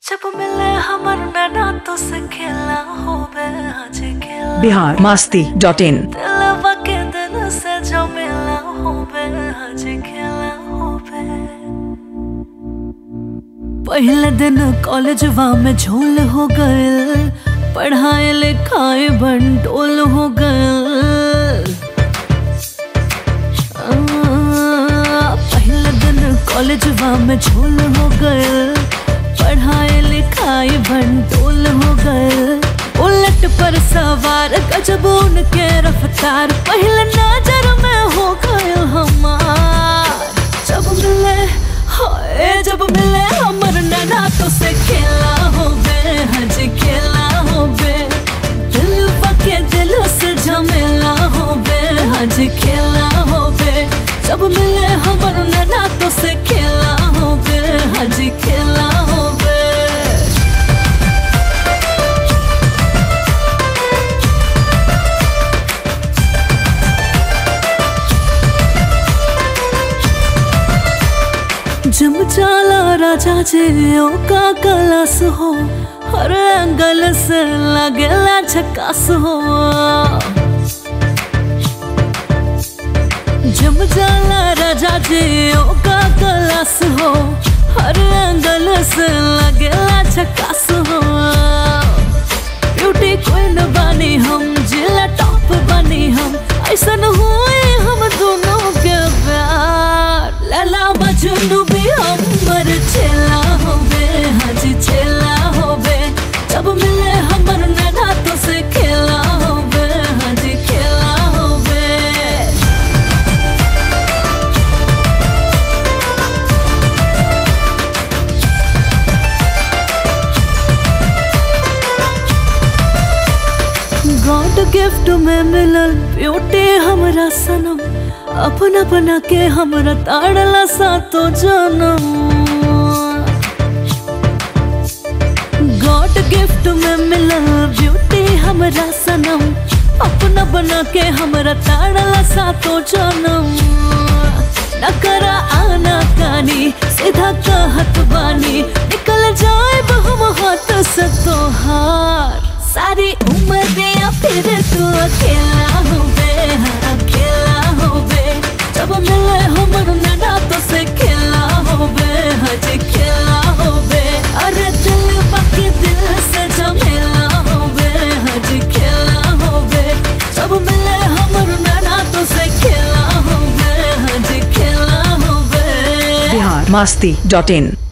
जब मिले हमर नैना तो से खेला होबे आज खेला बिहार मास्ती डॉट इन दिलवा के दिल से जो मिला होबे आज खेला होबे पहले दिन कॉलेजवा में झोल हो गए पढ़ाए लिखाए बंटोल हो गए पहले दिन कॉलेजवा में झोल हो गए पढ़ाए लिखाए भंडोल हो गए उलट पर सवार गजब उनके रफ्तार पहले नजर में हो गए हमार जब मिले हाय जब मिले हमर नैना तो से खेला हो बे हज खेला हो बे दिल पके दिल से झमेला हो बे हज खेला हो बे जब मिले हमर नैना तो से खेला हो बे हज खेला हो बे जम चाला राजा जे ओ का कलस हो हर एंगल से लगेला झकास हो जम जाला राजा जे ओ का कलस हो हर एंगल से लगेला झकास हो ब्यूटी क्वीन बनी हम जिला टॉप बनी हम ऐसन हुए हम दोनों के प्यार लला मजनू भी हमर छेला होबे हाजी छेला होबे जब मिले हमर नैना तो से खेला होबे हाजी खेला होबे गॉड गिफ्ट में मिलल ब्यूटी हमरा सनम अपना बना के हमरा ताड़ला सा तो जनम गॉड गिफ्ट में मिलल ब्यूटी हमरा सनम अपना बना के हमरा ताड़ला सा तो जनम न करा आना कानी सीधा कहत बानी निकल जाए हम हाथ से तोहार सारी उम्र दिया फिर तू अकेला हो बे हाँ, अकेला हो बे जब मिले हमर नैना तो से खेला हो बे हज खेला हो बे अरे दिल बाकी दिल से जमेला हो बे हज खेला हो बे जब मिले हमर नैना तो से खेला हो बे हज खेला हो बे बिहार मास्ती डॉट इन